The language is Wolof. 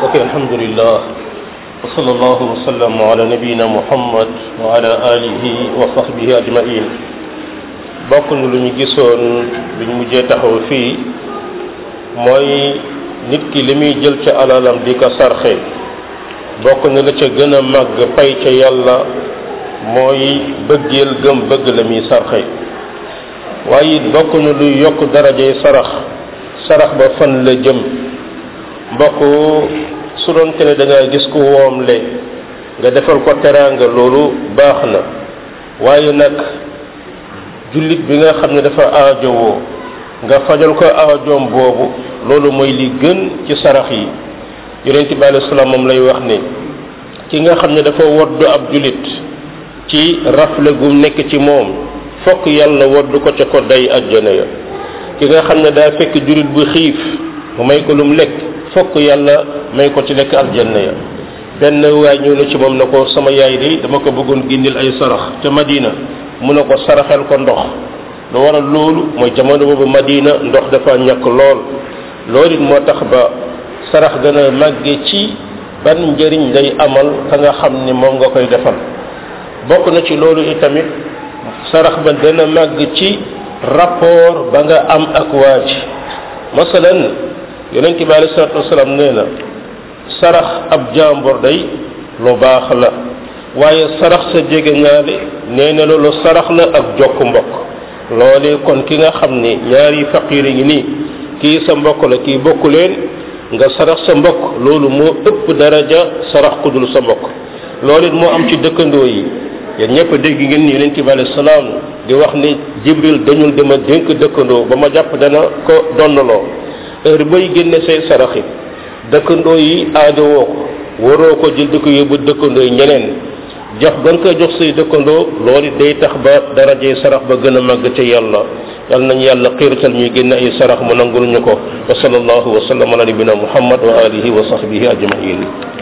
ok alhamdulillah wa sallallahu wa sallam ala nabiyina muhammad wa ala alihi wa sahbihi ajmain bokk na lu ñu gisoon bi ñu mujjee taxaw fii mooy nit ki li muy jël ca alalam di ko sarxe bokk na la ca gën a màgg pay ca yàlla mooy bëggeel gëm bëgg la muy sarxe waaye it bokk na luy yokk darajay sarax sarax ba fan la jëm mbokk su doon te ne da nga gis ku woomle nga defal ko teraanga loolu baax na waaye nag jullit bi nga xam ne dafa aajowoo nga fajal ko aajoom boobu loolu mooy li gën ci sarax yi yonent bi alayhi salaam moom lay wax ne ki nga xam ne dafa woddu ab jullit ci rafle gu nekk ci moom fokk yàlla woddu ko ca ko day ajjana ya ki nga xam ne daa fekk jullit bu xiif mu may ko lum lekk fokk yàlla may ko ci lekk aljanna ya benn waay ñëw na ci moom na ko sama yaay de dama ko bëggoon génneel ay sarax te Madina mu ne ko saraxel ko ndox lu waral loolu mooy jamono boobu Madina ndox dafa ñàkk lool loolu it moo tax ba sarax gën a màgge ci ban njëriñ lay amal ka nga xam ni moom nga koy defal bokk na ci loolu itamit sarax ba gën a màgg ci rapport ba nga am ak waa ji masalan yonent bi alei salatu wasalaam nee na sarax ab jàmbur day lu baax la waaye sarax sa jege ñaale nee na loolu sarax la ak jokk mbokk loolee kon ki nga xam ni ñaari faqiir ngi nii kii sa mbokk la kii bokku leen nga sarax sa mbokk loolu moo ëpp daraja sarax ku dul sa mbokk loolu it moo am ci dëkkandoo yi yéen ñëpp dégg ngeen ni yonent bi alei salaam di wax ni jibril dañul dama dénk dëkkandoo ba ma jàpp dana ko donnaloo heure bay génne say saraxi dëkkandoo yi aajowoo ko waroo ko jël di ko yóbbu dëkkandoo yi ñeneen jox gën ko jox say dëkkandoo loolu day tax ba darajee sarax ba gën a màgg ca yàlla yal nañu yàlla xiirtal ñuy génn ay sarax mu nangul ñu ko wa sallallahu wa sallam ala nabina muhammad wa alihi wa sahbihi ajmain